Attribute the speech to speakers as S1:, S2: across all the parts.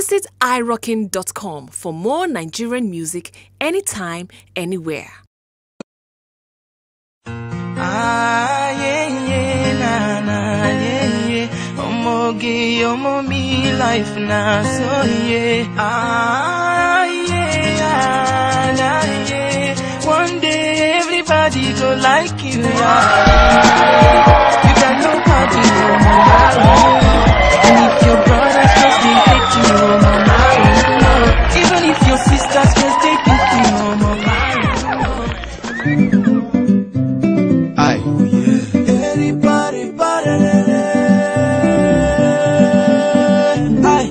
S1: Visit irockin.com for more Nigerian music anytime, anywhere.
S2: Ah, yeah, yeah, na, na, yeah, yeah. Omoge, omo me life na, so yeah. Ah, yeah, ah, nah, yeah. One day everybody go like you, yeah. You got nobody, oh, mama, And if your brothers just they hate you, oh, mama, oh, Even if your sisters just they pick you, oh, mama,
S3: Aye.
S2: Everybody, body, Aye.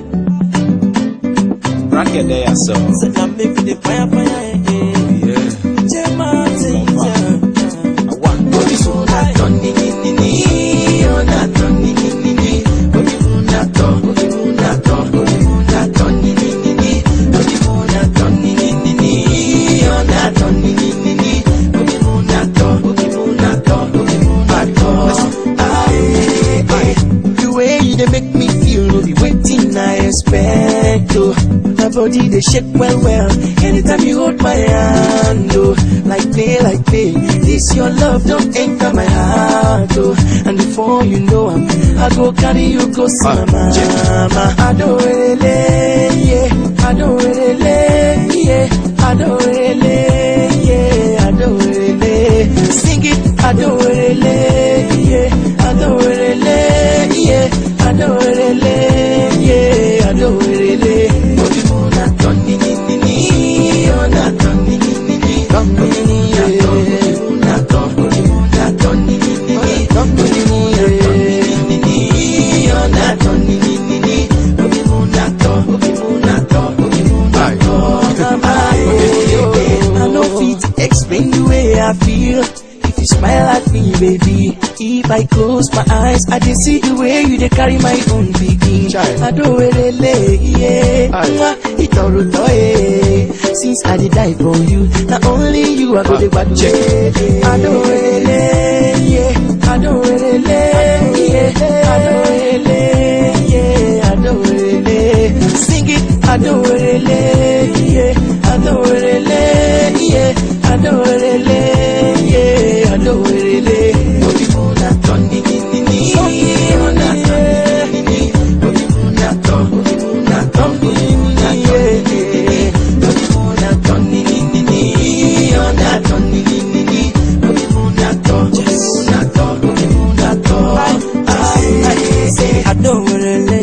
S3: Bracket there, so.
S2: Say now me for the fire, fire, eh, eh.
S3: Yeah.
S2: J Martin,
S3: Confirm.
S2: yeah.
S3: I want
S2: Body so na ton ni ni ni ni, oh na ton ni ni ni ni. Body mo na ton, body mo na ton, body mo na ton ni ni ni ni. Body mo na ton ni ni ni ni, oh na ton ni ni ni ni. Body mo na ton, body mo na ton, body mo na ton. Aye, aye. The way you dey make me feel no be wetin I expect oh. My body dey shake well well anytime you hold my hand oh. Like play like play, this your love don enter my heart oh. And before you know am, I go carry you go see
S3: Ah,
S2: my mama. Adorele, yeah, adorele, yeah, adorele, yeah, adorele. Sing it, adorele, yeah, adorele, yeah, adorele, yeah, adorele. Obi mo na ton ni ni ni ni, oh na ton ni ni ni ni, ton ni ni ni, yeah. Obi mo na ton, obi mo na ton ni ni ni ni, ton ni ni ni, yeah. ni ni, oh na ton ni ni ni ni, obi mo na ton, obi mo na ton, obi mo na ton. I no fit explain the way I feel. If you smile at me, baby. If I close my eyes, I dey see the way you dey carry my own pikin.
S3: Child.
S2: Adorele, yeah.
S3: Aye.
S2: Mwah, Itoruto, eh. Since I dey die for you, na only you I go dey gbadu.
S3: check.
S2: Adorele, yeah. Adorele, yeah. Adorele, yeah. Adorele. Sing it, Adorele, yeah. Adorele, yeah. Adorele, yeah. Adorele. Obi mo na ton ni ni ni ni. Mo na ton ni ni ni. Obi mo na ton, obi mo na ton, obi mo na ton ni ni ni. Obi mo na ton ni ni ni ni. Oh na ton ni ni ni ni. Obi mo na ton, obi mo na ton, obi mo na ton. Ay, ay, say Adorele.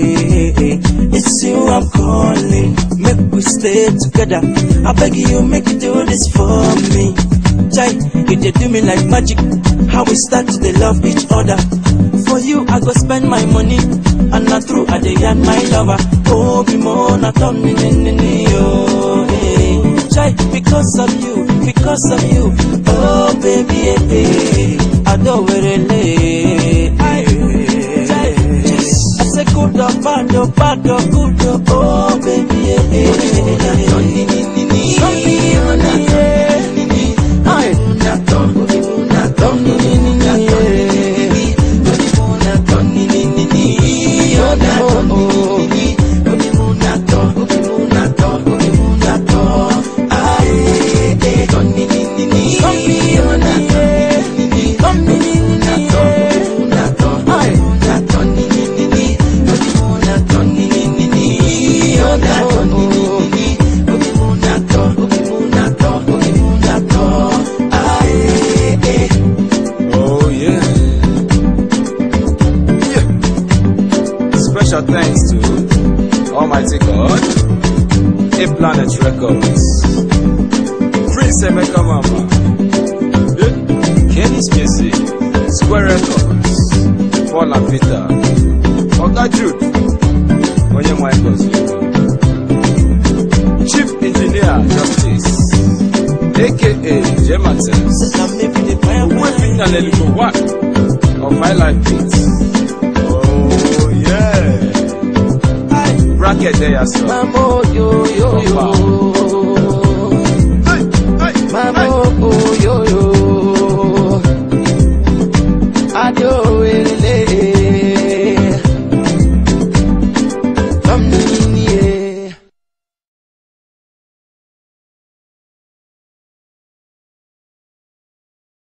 S2: It's you I'm calling. Make we stay together. I beg you, make you do this for me. Jai, you dey do me like magic. How we start to dey love each other. For you, I go spend my money. And not true, I dey yarn my lover. Oh, be more not on me, ni, ni, ni, oh, hey. Jai, because of you, because of you. Oh, baby, eh, eh. Adorele. Ay, Jai, I say good or bad or bad or good or oh baby yeah yeah yeah Don't need need need need Don't need need need need Ay Don't Don't need need need need Don't need need need need Oh don't need need need Ay Don't need need need need Don't need need Don't need need need Ay
S3: Oh, yeah. Yeah. Special thanks to Almighty God, A Planet Records, Prince Emeka Mama, yeah. Kenny's Music, Square Records, Paul and Peter, Oga Jude, Onye Michaels, Chief Engineer Justice, aka J. Martins. Weeping and let go what of my life beats. Oh yeah. Bracket there so.
S2: Mamo yo yo yo.
S3: Hey, hey,
S2: Mamo oh yo yo.